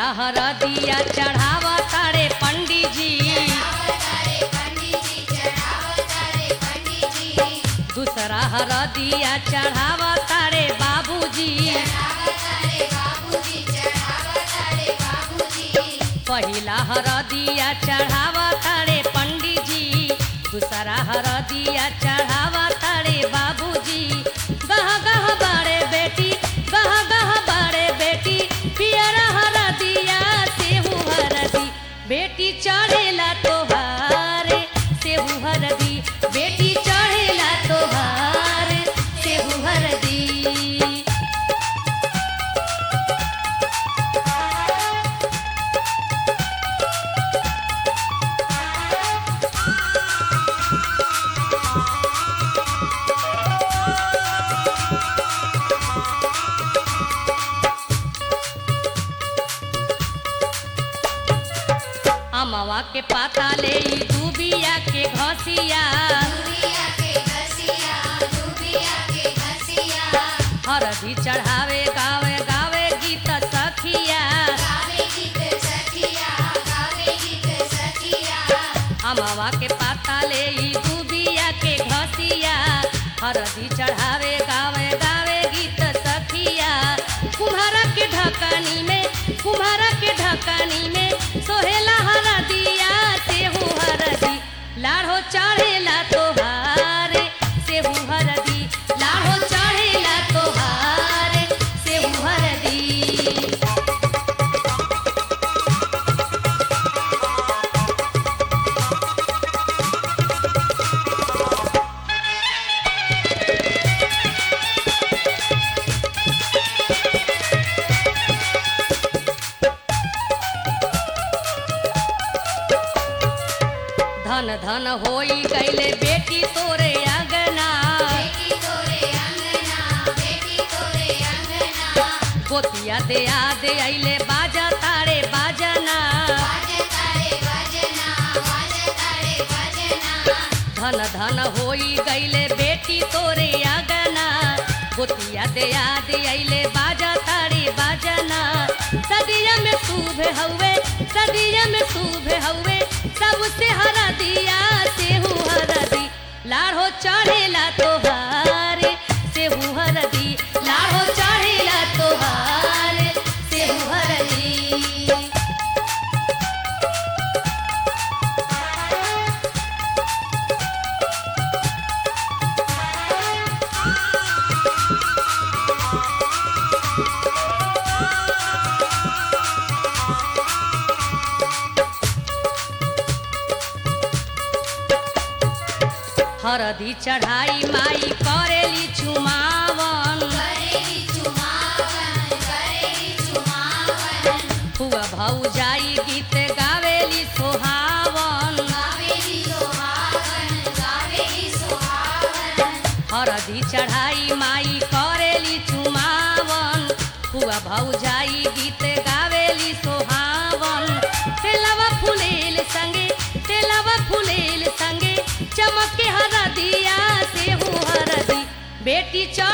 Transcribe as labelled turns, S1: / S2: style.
S1: पहिला हरदिया चढ़ावा तारे पंडित जी दूसरा हरदिया चढ़ावा तारे बाबूजी पहिला हरदिया चढ़ावा तारे पंडित जी दूसरा हरदिया चढ़ावा तारे बाबूजी गह गह बारे बेटी गह गह बारे बेटी पियरा हरदिया सेहू हरदी बेटी चढ़ेला तोहारे सेहू हरदी बेटी चढ़ेला तोहारे सेहू हरदी अमवा के पाता ले ई दूबिया के घसिया हरदी चढ़ावे गावे गावे गीत सखिया अमवा के पाता ले ई दूबिया के घसिया हरदी चढ़ावे गावे गावे गीत सखिया कुम्हारा के ढकानी में कुम्हारा के ढकानी में सोहेला हरदिया सेहू हरदी लाढ़ो चढ़ेला तोहारे सेहू हरदी लाढ़ो चढ़ेला तोहारे सेहू हरदी धन धन होई गईले बेटी तोरे अंगना गोतिया दे आ दे अइले बाजा तारे बाजना धन धन होई गईले बेटी तोरे अंगना गोतिया दे आ दे अइले बाजा तारे बाजना सदिया में शुभ हउए सदिया में शुभ हउए सबसे हरा दिया सेहू हरदी लाढ़ो चढ़ेला तोहारे सेहू हरदी लाढ़ो चढ़ेला तोहारे सेहू हरदी हरदी चढ़ाई माई करेली चुमावन हुआ भौजाई गीत गावेली सोहावन हरदी चढ़ाई माई करेली चुमावन हुआ भौजाई गीत गावेली सोहावन तेलवा फुलेल संगे तेलवा फुलेल संगे चमके हरदिया सेहू हरदी बेटी चढ़